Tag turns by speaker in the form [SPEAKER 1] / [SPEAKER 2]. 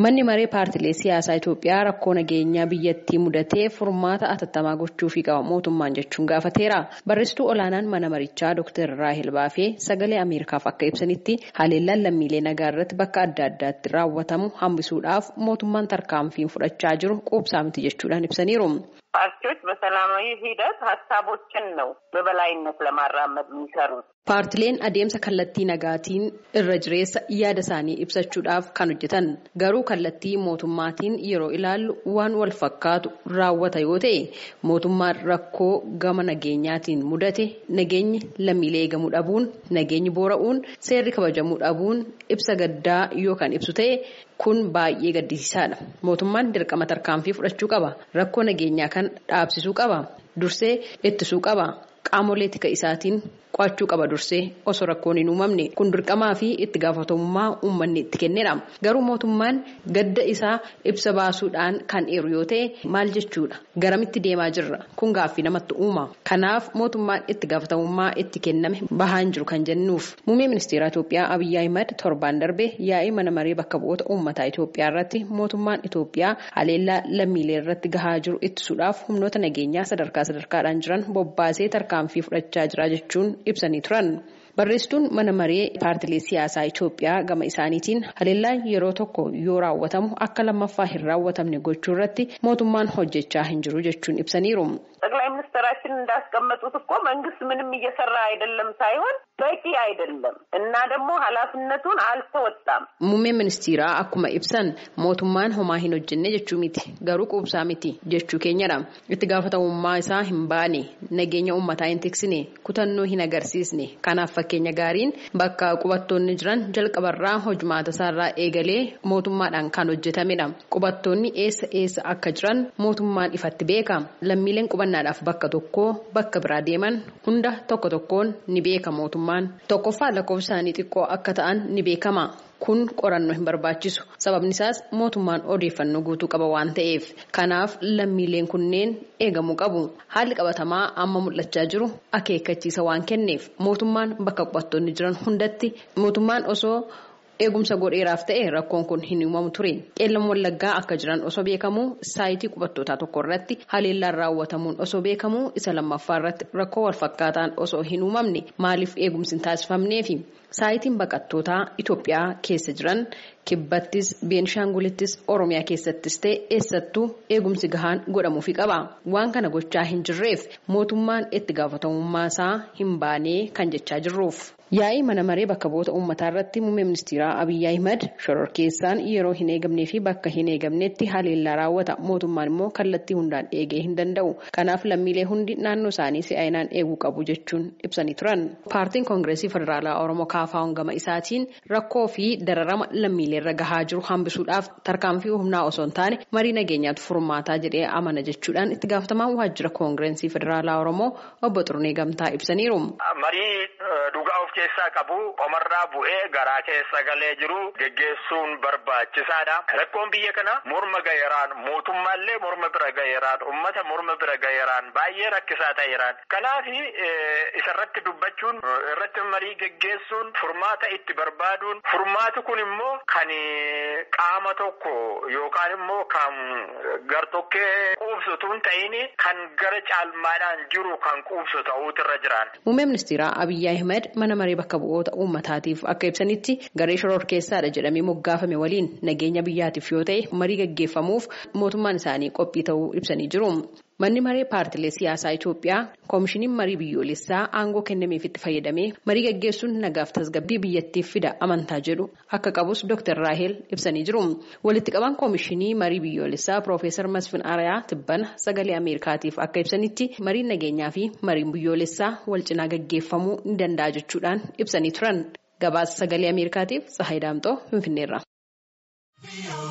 [SPEAKER 1] Manni maree paartilee siyaasaa Itoophiyaa rakkoo nageenyaa biyyattii mudatee furmaata atattamaa gochuufii qaba mootummaan jechuun gaafateera. Barreessituu olaanaan mana marichaa Dr. Raahel Baafee sagalee Ameerikaaf akka ibsanitti haleellaan lammiilee nagaa irratti bakka adda addaatti raawwatamu hambisuudhaaf mootummaan tarkaanfiin fudhachaa jiru quubsaa miti jechuudhaan ibsaniiru.
[SPEAKER 2] ፓርቲዎች በሰላማዊ ሂደት ሀሳቦችን ነው በበላይነት ለማራመድ የሚሰሩት።
[SPEAKER 1] Paartileen adeemsa kallattii nagaatiin irra jireessa yaada isaanii ibsachuudhaaf kan hojjetan garuu kallattii mootummaatiin yeroo ilaallu waan wal fakkaatu raawwata yoo ta'e mootummaan rakkoo gama nageenyaatiin mudate nageenyi lammiilee eegamuu dhabuun nageenyi boora'uun seerri kabajamuu dhabuun ibsa gaddaa yoo kan ibsu ta'e kun baay'ee gaddisiisaadha. Mootummaan dirqama tarkaanfii fudhachuu qaba. Rakkoo nageenyaa kan dhaabsisuu qaba. Dursee ittisuu qaba. Qaamolee tika isaatiin qo'achuu qaba dursee osoo rakkoon hin uumamne kun dirqamaa fi itti gaafatamummaa uummanni itti kennedha. Garuu mootummaan gadda isaa ibsa baasuudhaan kan eeru yoo ta'e maal jechuudha? Garamitti deemaa jirra? Kun gaaffii namatti uuma. Kanaaf mootummaan itti gaafatamummaa itti kenname bahaan jiru kan jennuuf. Muummee ministeera Itoophiyaa Abiyyi Ahimad torbaan darbe yaa'ii mana maree bakka bu'oota uummataa Itoophiyaa irratti mootummaan Itoophiyaa haleellaa lammiilee irratti gahaa jiru ittisuudhaaf humnoota nageenyaa sadarkaa sadarkaadhaan jiran bobbaasee tarkaanfii fudhachaa jira jechuun ibsanii turan. Barreessituun mana maree paartilee siyaasaa Itoophiyaa gama isaaniitiin haleellaan yeroo tokko yoo raawwatamu akka lammaffaa hin raawwatamne gochuu irratti mootummaan hojjechaa hin jiru jechuun ibsaniiru.
[SPEAKER 2] ጠቅላይ ሚኒስትራችን እንዳስቀመጡት እኮ መንግስት ምንም እየሰራ አይደለም ሳይሆን በቂ አይደለም እና ደግሞ ኃላፊነቱን አልተወጣም።
[SPEAKER 1] Muummeen ministeeraa akkuma ibsan mootummaan homaa hin hojjenne jechuu miti garuu quubsaa miti jechuu keenyadha. Itti gaafatamummaa isaa hin baane nageenya uummataa hin tiksine kutannoo hin agarsiisne kanaaf fakkeenya gaariin bakka qubattoonni jiran jalqabarraa hojumaata isaarraa eegalee mootummaadhaan kan hojjetamedha. Qubattoonni eessa eessa akka jiran mootummaan ifatti beeka. Lammiileen qubannaadhaaf bakka tokkoo bakka biraa deeman hunda tokko tokkoon ni beeka mootummaan. Tokkoffaa lakkoofsa isaanii xiqqoo akka ta'an ni beekama. Kun qorannoo hin barbaachisu. Sababni isaas mootummaan odeeffannoo guutuu qaba waan ta'eef. Kanaaf lammiileen kunneen eegamuu qabu. Haalli qabatamaa amma mul'achaa jiru akeekkachiisa waan kenneef mootummaan bakka qubattoonni jiran hundatti mootummaan osoo eegumsa godheeraaf ta'e rakkoon kun hin uumamu ture. Qeellam wallaggaa akka jiran osoo beekamu saayitii qubattootaa tokko irratti haleellaan raawwatamuun osoo beekamu isa lammaffaa irratti rakkoo walfakkaataan osoo hin uumamne maaliif eegumsi hin taasifamneefi? Saayitiin baqattootaa Itoophiyaa keessa jiran kibbattis beenishaangulittis oromiyaa keessattis ta'e eessattuu eegumsi gahaan godhamuufi qaba waan kana gochaa hin jirreef mootummaan itti gaafatamummaa isaa hin baanee kan jechaa jirruuf. Yaa'ii mana maree bakka bu'oota uummataa irratti muummee ministeeraa Abiyyi Ahimad shororkeessaan yeroo hin eegamnee fi bakka hin eegamnetti haleellaa raawwata mootummaan immoo kallattii hundaan eegee hin danda'u kanaaf lammiilee hundi naannoo isaanii si'aayinaan eeguu qabu jechuun ibsanii turan. Paartiin koongireesii federaalaa Oromoo kaafaa'uun gama isaatiin rakkoo fi dararama lammiileerra gahaa jiru hambisuudhaaf tarkaanfii humnaa osoo hin taane marii nageenyaatu furmaataa jedhee amana jechuudhaan itti gaafatamaan waajjira koongireesii federaalaa Oromoo obbo Xurunee Gamtaa ibsaniiru.
[SPEAKER 3] dhugaa of keessaa qabu qomarraa bu'ee garaa keessa galee jiru geggeessuun barbaachisaadha. Rakkoon biyya kana morma gaheeraan mootummaallee morma bira gaheeraan ummata morma bira gaheeraan baay'ee rakkisaa ta'eeraan. Kanaaf isarratti dubbachuun irratti marii geggeessuun furmaata itti barbaaduun furmaati kun immoo kan qaama tokko yookaan immoo kan gartokkee quubsutuun ta'in kan gara caalmaadhaan jiru kan quubsu ta'uutu irra jiraan.
[SPEAKER 1] Muummee ministeeraa Abiyyi Ahmed mana maree bakka bu'oota uummataatiif akka ibsanitti garee shororkeessaadha jedhamee moggaafame waliin nageenya biyyaatiif yoo ta'e marii gaggeeffamuuf mootummaan isaanii qophii ta'uu ibsanii jiru. Manni maree paartilee siyaasaa Itoophiyaa koomishiniin marii biyyoolessaa aangoo kennameefitti fayyadamee marii gaggeessuun nagaaf tasgabbii biyyattiif fida amantaa jedhu akka qabus Dr. Raahel ibsanii jiru. Walitti qabaan koomishinii marii biyyoolessaa Piroofeesar Masfin Arayaa Tibbana sagalee Ameerikaatiif akka ibsanitti mariin nageenyaa fi mariin biyyoolessaa wal cinaa gaggeeffamuu ni danda'a jechuudhaan ibsanii turan. Gabaasa sagalee Ameerikaatiif Tsahaay Daamxoo Finfinneerra.